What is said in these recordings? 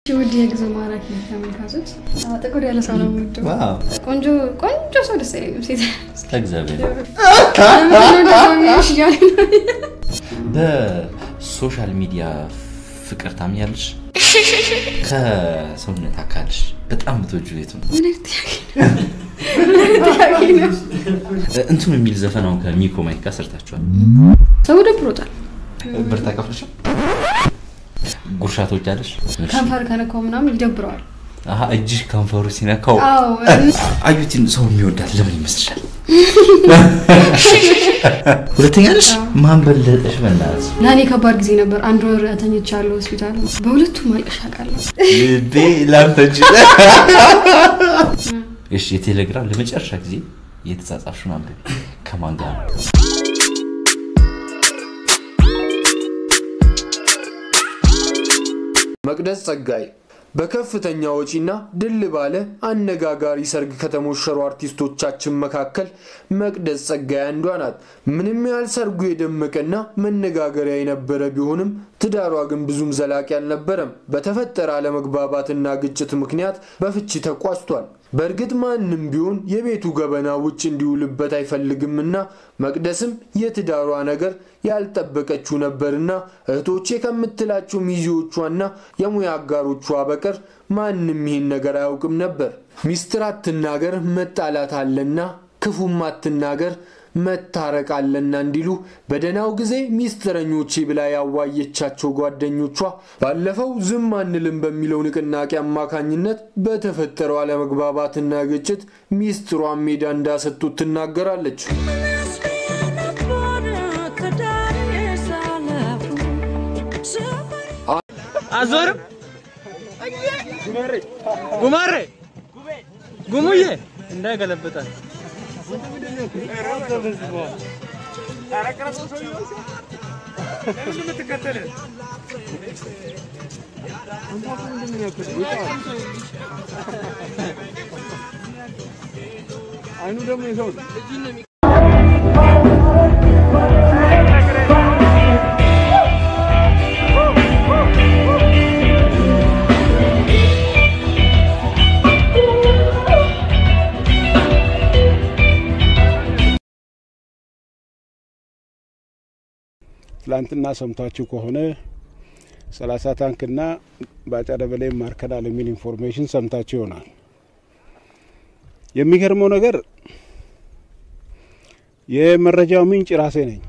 ውድ የጊዜ ማራኪ ተመልካቾች ጥቁር ያለ ሰው ነው የምወደው። ዋው ቆንጆ ቆንጆ ሰው ደስ አይለኝም። ሴት እግዚአብሔር ለምንድን ነው እንደዛ የሚልሽ እያለ ነው። በሶሻል ሚዲያ ፍቅር ታምኛለሽ? ከሰውነት አካልሽ በጣም የምትወጂው የቱ ነው? ምን አይነት ጥያቄ ነው? ምን አይነት ጥያቄ ነው? እንትን የሚል ዘፈን አሁን ከሚኮ ማይክ ጋር ሰርታችኋል። ሰው ደብሮታል። ብር ታከፍለሻል? ጉርሻ ትወጃለሽ? ከንፈር ከነካው ምናምን ይደብረዋል። አሀ እጅሽ ከንፈሩ ሲነካው አዎ አዩቲን ሰው የሚወዳት ለምን ይመስልሻል? ሁለተኛ ነሽ ማን በለጠሽ? በእናትሽ ለእኔ ከባድ ጊዜ ነበር። አንድ ወር ተኝቻለሁ ሆስፒታል። በሁለቱም ማልቀሻ ቃለሁ። ልቤ ላንተ እንጂ እሺ የቴሌግራም ለመጨረሻ ጊዜ የተጻጻፍሽውን አንብቢ። ከማን ጋር ነው? መቅደስ ጸጋይ በከፍተኛ ወጪና ድል ባለ አነጋጋሪ ሰርግ ከተሞሸሩ አርቲስቶቻችን መካከል መቅደስ ጸጋይ አንዷ ናት። ምንም ያህል ሰርጉ የደመቀና መነጋገሪያ የነበረ ቢሆንም ትዳሯ ግን ብዙም ዘላቂ አልነበረም። በተፈጠረ አለመግባባትና ግጭት ምክንያት በፍቺ ተቋጭቷል። በእርግጥ ማንም ቢሆን የቤቱ ገበና ውጭ እንዲውልበት አይፈልግምና መቅደስም የትዳሯ ነገር ያልጠበቀችው ነበርና እህቶቼ ከምትላቸው ሚዜዎቿና የሙያ አጋሮቿ በቀር ማንም ይህን ነገር አያውቅም ነበር። ሚስጥር አትናገር መጣላት አለና፣ ክፉም አትናገር መታረቅ አለና እንዲሉ በደህናው ጊዜ ሚስጥረኞቼ ብላ ያዋየቻቸው ጓደኞቿ ባለፈው ዝም አንልም በሚለው ንቅናቄ አማካኝነት በተፈጠረው አለመግባባትና ግጭት ሚስጥሯን ሜዳ እንዳሰጡት ትናገራለች። አዞርም ጉማሬ ጉሙዬ እንዳይገለብጣል አይኑ ደግሞ የሰው ትላንትና ሰምታችሁ ከሆነ ሰላሳ ታንክና ባጫ ደበሌ ማርከናል የሚል ኢንፎርሜሽን ሰምታችሁ ይሆናል። የሚገርመው ነገር የመረጃው ምንጭ ራሴ ነኝ።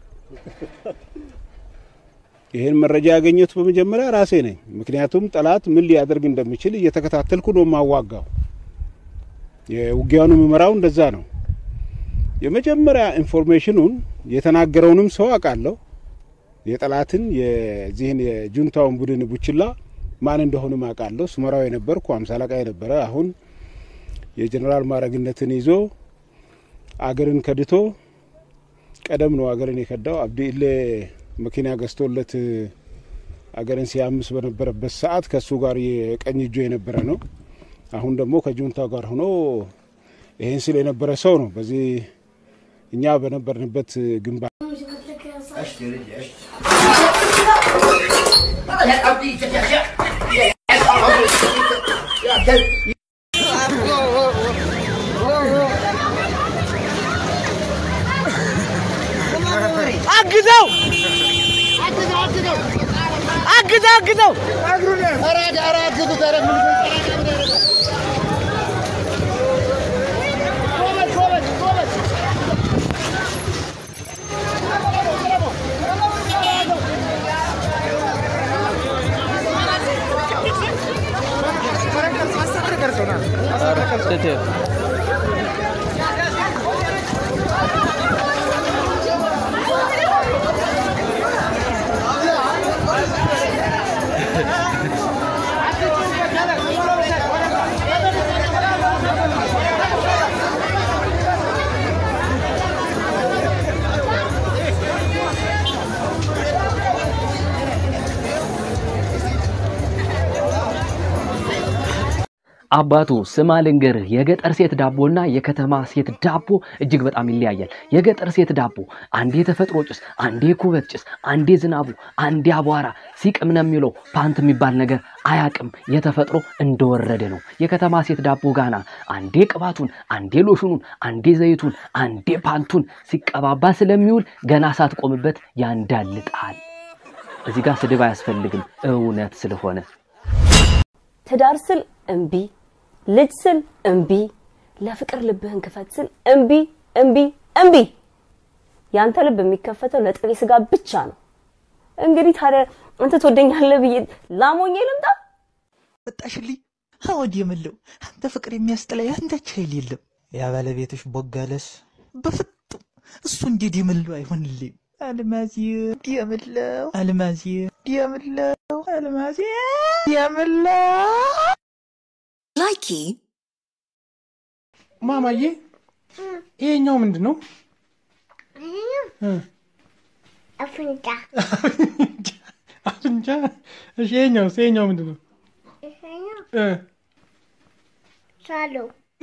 ይህን መረጃ ያገኘሁት በመጀመሪያ ራሴ ነኝ። ምክንያቱም ጠላት ምን ሊያደርግ እንደሚችል እየተከታተልኩ ነው የማዋጋው። የውጊያውን የምመራው እንደዛ ነው። የመጀመሪያ ኢንፎርሜሽኑን የተናገረውንም ሰው አውቃለሁ። የጠላትን የዚህን የጁንታውን ቡድን ቡችላ ማን እንደሆንም አውቃለሁ። ስመራው የነበርኩ አምሳ አለቃ የነበረ አሁን የጀኔራል ማዕረግነትን ይዞ አገርን ከድቶ ቀደም ነው አገርን የከዳው አብዲ ኢሌ መኪና ገዝቶለት አገርን ሲያምስ በነበረበት ሰዓት ከእሱ ጋር የቀኝ እጁ የነበረ ነው። አሁን ደግሞ ከጁንታ ጋር ሆኖ ይህን ስል የነበረ ሰው ነው። በዚህ እኛ በነበርንበት ግንባር አግዘው አግዘው አግዘው አባቱ ስማ ልንገርህ፣ የገጠር ሴት ዳቦና የከተማ ሴት ዳቦ እጅግ በጣም ይለያያል። የገጠር ሴት ዳቦ አንዴ ተፈጥሮ ጭስ፣ አንዴ ኩበት ጭስ፣ አንዴ ዝናቡ፣ አንዴ አቧራ ሲቅም ነው የሚለው ፓንት የሚባል ነገር አያቅም። የተፈጥሮ እንደወረደ ነው። የከተማ ሴት ዳቦ ጋና አንዴ ቅባቱን፣ አንዴ ሎሽኑን፣ አንዴ ዘይቱን፣ አንዴ ፓንቱን ሲቀባባ ስለሚውል ገና ሳትቆምበት ያንዳልጣል። እዚህ ጋር ስድብ አያስፈልግም እውነት ስለሆነ ትዳር ስል እምቢ፣ ልጅ ስል እምቢ፣ ለፍቅር ልብህን ክፈት ስል እምቢ እምቢ እምቢ። ያንተ ልብ የሚከፈተው ለጥሬ ስጋ ብቻ ነው። እንግዲህ ታዲያ አንተ ትወደኛለህ ብዬ ላሞኜ ልምጣ? መጣሽልኝ አወድ የምለው አንተ ፍቅር የሚያስጥላ ያንዳች ኃይል የለም። ያ ባለቤትሽ ቦጋለስ በፍጡም እሱ እንዴት የምለው አይሆንልኝ። አልማዝ የምለው አልማዝ የምለው አልማዝ የምለው ላይኪ ማማዬ ይሄኛው ምንድን ነው? አፍንጫ አፍንጫ። እሺ ይሄኛው ይሄኛው ምንድን ነው? እ ሳሎ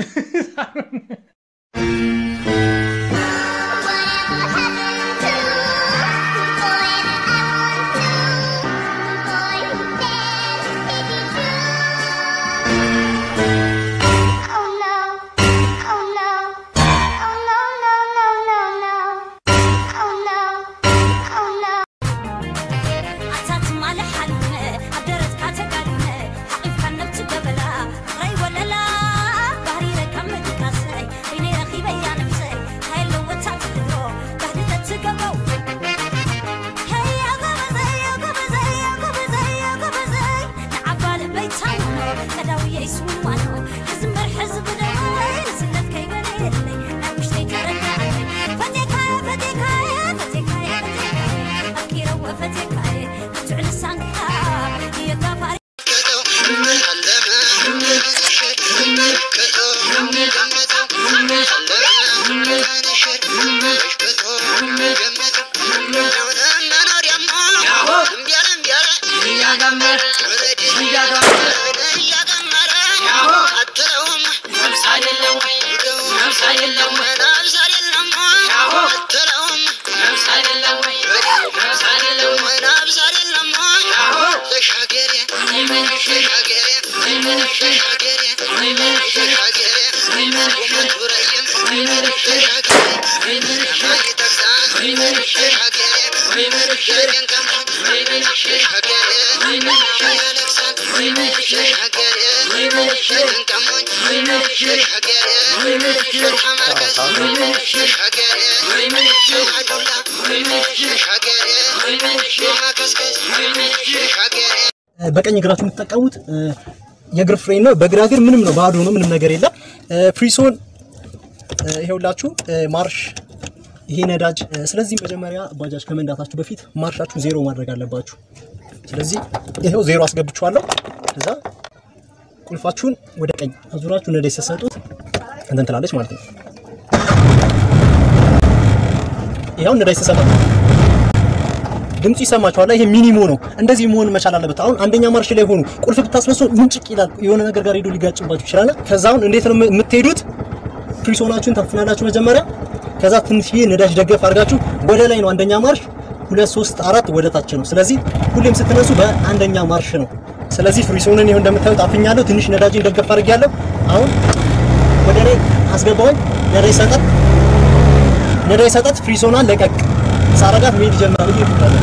በቀኝ እግራችሁ የምትጠቀሙት የእግር ፍሬን ነው። በግራ እግር ምንም ነው፣ ባዶ ነው፣ ምንም ነገር የለም። ፍሪሶን ይሄውላችሁ ማርሽ ይሄ ነዳጅ። ስለዚህ መጀመሪያ ባጃጅ ከመንዳታችሁ በፊት ማርሻችሁ ዜሮ ማድረግ አለባችሁ። ስለዚህ ይሄው ዜሮ አስገብቼዋለሁ። ከዛ ቁልፋችሁን ወደ ቀኝ አዙራችሁ ነዳጅ ስትሰጡት እንትን ትላለች ማለት ነው። ይሄው ነዳጅ ስትሰጡ ድምፁ ይሰማችኋል። ይሄ ሚኒሞ ነው። እንደዚህ መሆን መቻል አለበት። አሁን አንደኛ ማርሽ ላይ ሆኑ ቁልፍ ብታስነሱ ምንጭቅ ይላል። የሆነ ነገር ጋር ሄዶ ሊጋጭባችሁ ይችላል። ከዛ አሁን እንዴት ነው የምትሄዱት? ፍሪሶናችሁን ታፍናላችሁ መጀመሪያ። ከዛ ትንሽዬ ነዳጅ ደገፍ አድርጋችሁ ወደ ላይ ነው አንደኛ ማርሽ፣ ሁለት ሶስት አራት ወደ ታች ነው። ስለዚህ ሁሌም ስትነሱ በአንደኛ ማርሽ ነው። ስለዚህ ፍሪሶንን ይኸው እንደምታዩት አፍኛለሁ። ትንሽ ነዳጅን ደገፍ አድርጌያለሁ። አሁን ወደ ላይ አስገባውኝ። ነዳጅ ሰጠት ነዳጅ ሰጠት ፍሪሶናን ለቀቅ ሳረጋት መሄድ ይጀምራል። ይሄ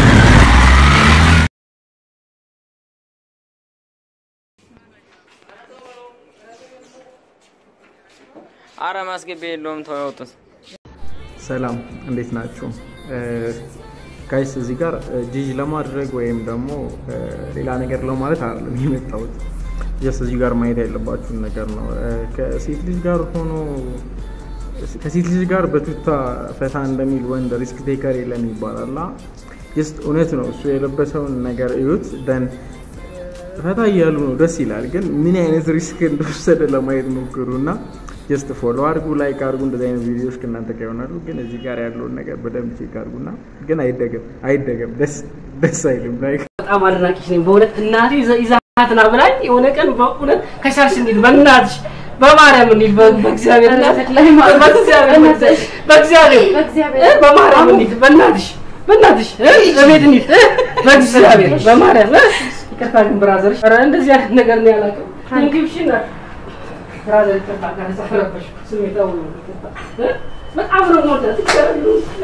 አረ ማስገቢያ የለውም ተው ያውጡት። ሰላም እንዴት ናችሁ? ጋይስ እዚህ ጋር ጂጂ ለማድረግ ወይም ደግሞ ሌላ ነገር ለማለት አይደለም የመጣሁት። ጀስት እዚህ ጋር ማየት ያለባችሁን ነገር ነው። ከሴት ልጅ ጋር ሆኖ ከሴት ልጅ ጋር በቱታ ፈታ እንደሚል ወንድ ሪስክ ቴከር የለም ይባላል እና ጀስት እውነት ነው። እሱ የለበሰውን ነገር እዩት። ደን ፈታ እያሉ ነው፣ ደስ ይላል። ግን ምን አይነት ሪስክ እንደወሰደ ለማየት ሞክሩ እና ጀስት ፎሎ አድርጉ፣ ላይክ አድርጉ። እንደዚህ አይነት ቪዲዮዎች ከእናንተ ጋር ይሆናሉ። ግን እዚህ ጋር ያለውን ነገር በደንብ ቼክ አድርጉና ግን አይደገም አይደገም፣ ደስ ደስ አይልም። ላይክ በጣም አድናቂሽ ነኝ በእውነት እናቴ ይዛ ናትና ብላኝ የሆነ ቀን በእውነት ከቻልሽ እንሂድ በእናትሽ በማርያም እንሂድ በ- በእግዚአብሔር እናት- በእግዚአብሔር በእግዚአብሔር እ? በማርያም እንሂድ በእናትሽ በእናትሽ እ? በቤት እንሂድ እ? በእግዚአብሔር በማርያም እ? ይቅርታ ግን ብራዘርሽ ኧረ እንደዚህ አይነት ነገር ነው ያላውቅም እንግብሽ እናት ብራዘር ይቅርታ ካረፈሽ ስሜታዊ ነው ይቅርታ እ? በጣም ነው የምወዳት ይቅርታ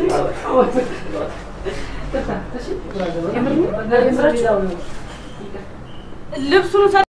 ይቅርታ እሺ ብራዘር የምር ነው ልብሱን ሰ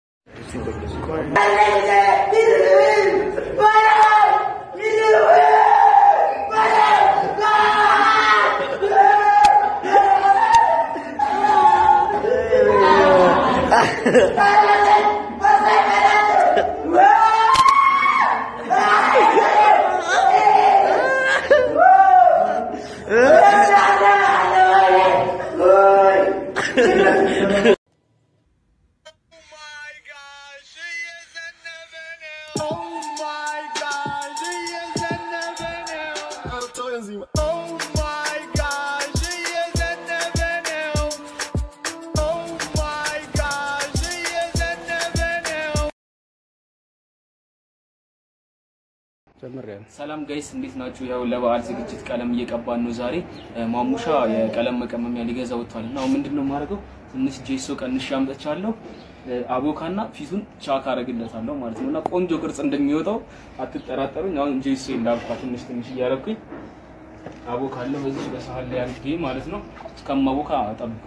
ሰላም ጋይስ እንዴት ናችሁ? ያው ለበዓል ዝግጅት ቀለም እየቀባን ነው ዛሬ። እ፣ ማሙሻ የቀለም መቀመሚያ ሊገዛ ወጥቷል እና አሁን ምንድን ነው የማደርገው? ትንሽ ጄሶ ቀንሼ አምጥቻለሁ። እ፣ አቦካና ፊቱን ቻክ አደርግለታለሁ ማለት ነው እና ቆንጆ ቅርጽ እንደሚወጣው አትጠራጠሩኝ። አሁን ጄሶ እንዳልኳ ትንሽ ትንሽ እያደረኩኝ አቦካለሁ በዚህ በሳህን ላይ አድርጌ ማለት ነው። እስከማቦካ ጠብቁ።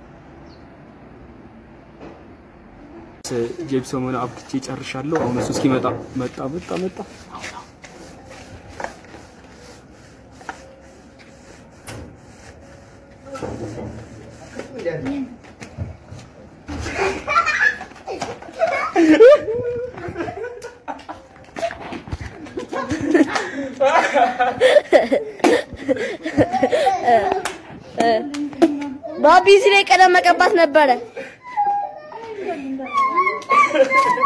ጄፕሶሙን አብክቼ ጨርሻለሁ። አሁን እሱ እስኪመጣ መጣ መጣ መጣ ባቢ እዚህ ላይ ቀለም መቀባት ነበረ።